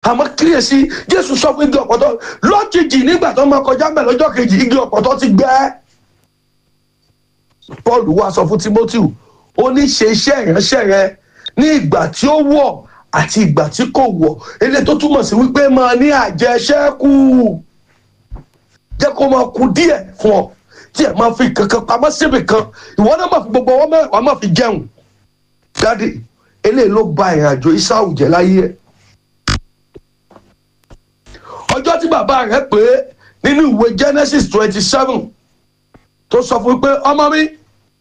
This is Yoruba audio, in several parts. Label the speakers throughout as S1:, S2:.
S1: àmọ́ kíyèsí jésù sọ fún igi ọ̀pọ̀tọ́ lójijì nígbà tó máa kọjá mẹ́ lọ́jọ́ kejì igi ọ̀pọ̀tọ́ ti gbẹ́ paul wá sọ fún timothy ó ní ṣe iṣẹ́ ìránṣẹ́ rẹ ní ìgbà tí ó wọ̀ àti ìgbà tí kò wọ̀ eléyìí tó túmọ̀ sí wípé máa ní àjẹṣẹ́kù jẹ́ kó máa kú díẹ̀ fún ọ tí ẹ̀ máa fi kankan pamọ́ síbì kan ìwọ náà máa fi gbogbo ọwọ́ mẹ́wàá máa fi jẹun dáàdì eléyìí ló ba ìrìnàjò Ísáù jẹ́ láyé ẹ̀ ọjọ́ tí bàbá rẹ̀ pé nínú ìwé Genesis twenty seven tó sọ fún pé ọmọ mi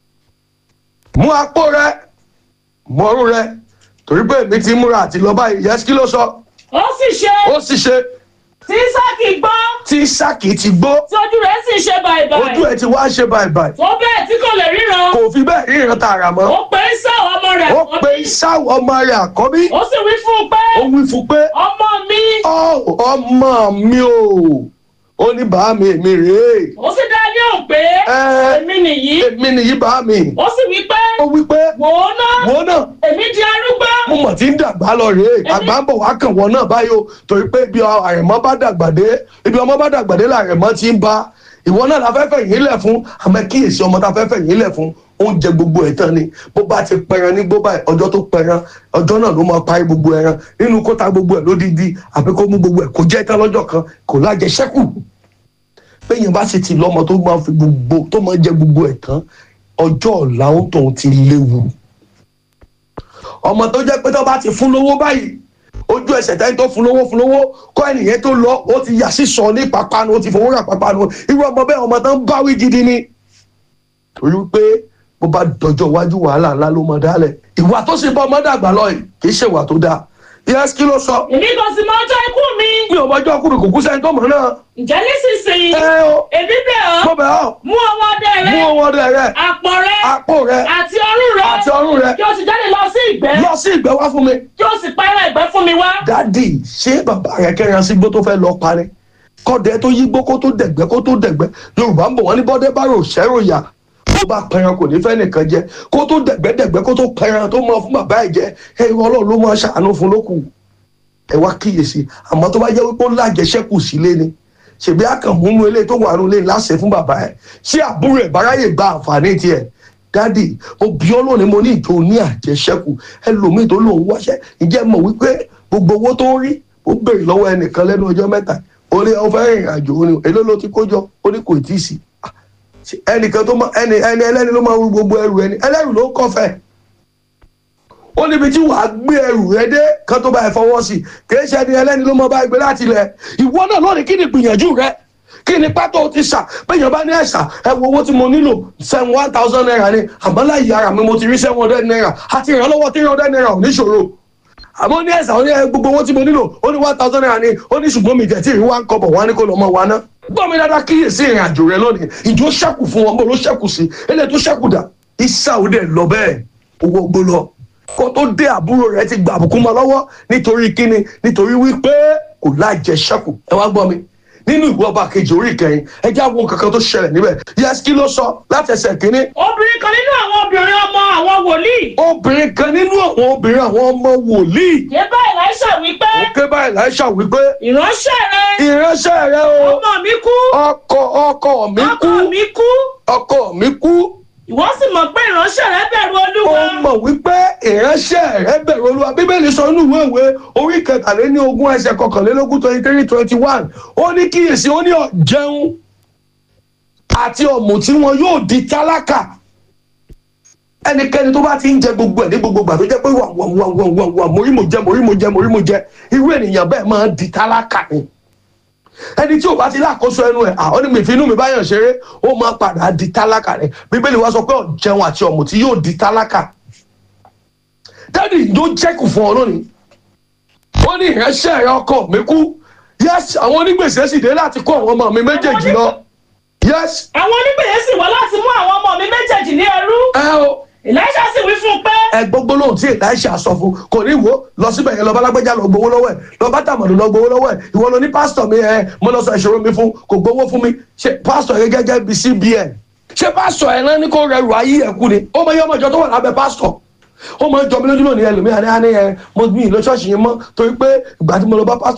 S1: mú apó rẹ mọ́rú rẹ torí pé èmi ti múra àti lọ báyìí yẹ́sì kí ló sọ
S2: ó sì ṣe
S1: ó sì ṣe
S2: tí Ísákì gbọ́
S1: tí Ísákì ti gbó
S2: tí ojú rẹ̀ sì ṣe bàìbàì
S1: ojú ẹ̀ ti wá ṣe báyìí
S2: tó bẹ́ẹ̀ tí kò lè ríran
S1: kò fi bẹ́ẹ̀ ríran tààrà mọ́
S2: ó pe Ésáù ọmọ rẹ̀
S1: ó
S2: àkọ́bí.
S1: pe Ísáù ọmọ rẹ̀ àkọ́bí
S2: ó sì wí fún un pé
S1: ó wí fún pé
S2: ọmọ mi
S1: ọ ọmọ mi o ó ní bàá mi èmi rèé
S2: ó sì dá ní òun pé
S1: Ẹ.
S2: èmi nìyí
S1: èmi nìyí bàá mi
S2: ó sì wí pé
S1: ó wí pé
S2: wò ó ná
S1: wo náà
S2: èmi di arúgbó
S1: mo mọ̀ tí ń dàgbà lọ rèé àgbà ń bọ̀ wá kàn wọ́n náà báyìí o torí pé ibi àrẹ̀mọ́ bá dàgbà dé ibi ọmọ bá dàgbà dé làrẹ̀mọ́ ti ń bá ìwọ náà la fẹ́fẹ́ yìí lẹ̀ fún àmọ́ kíyèsí ọmọ tá fẹ́fẹ́ yìí lẹ̀ fún oúnjẹ gbogbo ẹ̀ tán ni bó bá ti pẹran ní gbó báyìí ọjọ́ tó pẹran ọjọ́ náà ló máa parí gbogbo ẹran nínú kó ta gbogbo ẹ̀ lódìdí àbí kó mú gbogbo ẹ̀ kó jẹ́ tán lọ́jọ́ kan kò lájẹṣẹ́kù péyìn bá sì ti lọ́mọ tó máa fi gbogbo tó máa jẹ gbogbo ẹ̀ tán ọjọ́ ọ̀la ó tóun ti léwu ọmọ tó jẹ́ pé tó bá ti fún lówó báyìí ojú ẹsẹ̀ tẹ́ni tó fún lówó fún lówó kọ́ ẹnìyẹn tó lọ ó ti yà sí sọ ní pápánu ó ti fowó rà pápánu irú ọmọ bẹ́ẹ̀ ọmọ tó ń báwí gidi ni torí pé bó bá dọjọ́ iwájú wàhálà ńlá ló mọ dálẹ̀ ìwà tó sì bá ọmọ dàgbà lọ yìí kì í ṣèwà tó dáa yẹ́sì kí ló sọ
S2: èmi kò sì mọ ọjọ́ ikú mi
S1: mi ò mọjọ́ ọkùnrin kò kú sẹ́ni tó mọ̀ náà
S2: ǹjẹ́ nísinsìnyí
S1: ẹ o
S2: èmi bẹ̀
S1: mo
S2: ọ́
S1: bẹ̀ ọ́
S2: mú ọwọ́ ọdẹ
S1: mú
S2: rẹ
S1: owó ọdẹ rẹ
S2: àpò rẹ
S1: àpò rẹ
S2: àti ọrùn rẹ
S1: àti ọrùn rẹ
S2: kí o sì jáde lọ sí ìgbẹ́
S1: lọ sí ìgbẹ́ wá fún mi.
S2: kí o sì pa ẹran ìgbẹ́ fún mi wá.
S1: dádì ṣé bàbá rẹ kẹrin sí gbó tó fẹ́ lọ parí kọ́dẹ tó yí gbó kó tó dẹ̀gbẹ́ kó tó dẹ̀gbẹ́ yorùbá ń bọ̀ wọ́n ní bọ́dẹ bá rò ṣẹ́rò yà tó bá pẹran kò ní fẹ́ nìkan jẹ kó tó dẹ̀gbẹ́ dẹ̀gbẹ́ kó tó pẹran tó mọ fún bàbá ẹ̀ jẹ ẹ ọlọ́run ló máa ṣàánú fún lókù ẹ wá kíyèsí àmọ́ tó bá jẹ́ wípé ó lájẹṣẹ́kù sílé ni ṣèbí àkànmúnú ilé tó wà nílé láṣẹ fún bàbá ẹ̀ ṣé àbúrò ẹ̀ báráyè gba àǹfààní tiẹ̀ dádì mo bí ọ lónìí mo ní ìjọ ní àjẹṣẹ́kù ẹlòmíì tó lòun wáṣẹ́ ìjẹ́ mọ̀ wípé gbogbo owó tó ń rí ó béèrè lọ́wọ́ ẹnìkan lẹ́nu ọjọ́ mẹ́ta ó ní ó fẹ́ rìnrìn àjò ó ní èló ló ti kójọ ó ní kò tí ì sí Ah, ṣe ẹnìkan tó máa ẹni ẹni ẹlẹ́ni ló máa rú gbogbo ẹrù ẹni ẹlẹ́rù ló kọfẹ́ ó níbi tí wàá gbé ẹrù rẹ dé kan tó bá ẹ fọwọ́ sí kì í ṣe ẹni ẹlẹ́ni ló máa bá ẹ gbé láti ilẹ̀ ìwọ náà lónìí kí ni gbìyànjú rẹ kí ni pátó ti ṣà péyàn bá ní ẹ̀ṣà ẹ wo owó tí mo nílò seven one thousand naira ni àmọ́ láyé ara mi mo ti rí seven hundred naira àti ìrànlọ́wọ́ three hundred naira ò ní ṣòro àmọ́ ní ẹ̀sà ó ní ẹ gbogbo owó tí mo nílò ó ní one thousand naira ni ó ní ṣùgbọ́n mi jẹ̀ tí ìrí wá ń kọ́bọ̀ wá ní kó lọ́ mọ́ wa ná. gbọ́ mi dáadáa kíyèsí ìrìn àjò rẹ lónìí ìjọ ṣẹ́kù fún wọn bó ló ṣẹ́kù sí eléyìí tó ṣẹ́kù dà ìsàwọ́dẹ̀ lọ bẹ́ẹ̀ owó gbó lọ kó tó dé àbúrò rẹ ti gba àbùkù mọ́ lọ́wọ́ nítorí kíni nítorí wípé kò lájẹṣẹ́kù ẹ wá gbọ́ mi nínú ìwé ọba kejì orí ìkẹyìn ẹ já wo kankan tó ṣẹlẹ̀ níbẹ̀ yẹs kí ló sọ láti ẹsẹ̀ kínní
S2: obìnrin kan nínú àwọn obìnrin ọmọ àwọn wòlíì
S1: obìnrin kan nínú àwọn obìnrin àwọn ọmọ wòlíì
S2: yé bá Èlíṣà wípé
S1: òkè báyìí láìsà wípé
S2: ìránṣẹ́ rẹ
S1: ìránṣẹ́ rẹ o
S2: ọmọ mi kú
S1: ọkọ ọkọ mi kú
S2: ọkọ mi kú
S1: ọkọ mi kú
S2: ìwọ sì mọ̀ pé ìránṣẹ́ rẹ bẹ̀rù
S1: ó
S2: Olúwa
S1: mọ̀ wípé ìránṣẹ́ rẹ bẹ̀rù olúwa bíbélì sọ inú ìwé ìwé orí kẹtàléní ogún ẹsẹ̀ kọkànlélógún twenty three twenty one ó ní kíyèsí ó ní ọ̀jẹun àti ọ̀mùtí wọn yóò di tálákà ẹnikẹ́ni tó bá ti ń jẹ gbogbo ẹ̀ ní gbogbo ìgbà tó jẹ́ pé wà wà wà wà wà wà morí mo jẹ morí mo jẹ morí mo jẹ irú ènìyàn bẹ́ẹ̀ máa ń di tálákà ni ẹni tí ò bá ti lákòóso ẹnu ẹ̀ àwọn ní mi fi inú mi báyọ̀ ṣeré ó máa padà di tálákà ni bíbélì wa sọ pé ọ̀jẹun àti ọ̀mùtí yóò di tálákà dádì ló jẹ́kù fún ọ lónìí ó ní ìránṣẹ́ rẹ ọkọ mi kú yes àwọn onígbèsè sì dé láti kó àwọn ọmọ mi méjèèjì lọ yes
S2: àwọn onígbèyẹ sì wá láti mú àwọn ọmọ mi méjèèjì ní ẹrú
S1: ẹ o
S2: Èlíṣà sì wí fún un pé
S1: ẹ gbogbo lóhùn tí Èlíṣà sọ fún kò ní wo lọ síbẹ̀ yẹn lọ bá lágbẹ́jà lọ gbowó lọ́wọ́ ẹ̀ lọ bá tàmọ̀dù lọ gbowó lọ́wọ́ ẹ̀ ìwọ lọ ní pásítọ̀ mi ẹ mo lọ sọ ìṣòro mi fún kò gbowó fún mi ṣe pásítọ̀ yẹn gẹ́gẹ́ bí CBN ṣé pásítọ̀ ẹ̀ náà ní kó rẹrù ayé ẹ̀ kú ni ó mọ iye ọmọ ìjọ tó wà lábẹ́ pásítọ̀ ó máa ń jọ mí lójú lónìí ẹlòmíà ní àná yẹn mo mi ìlọ ṣọ́ọ̀ṣì yẹn mọ́ torí pé ìgbà tí mo lọ bá pásítọ̀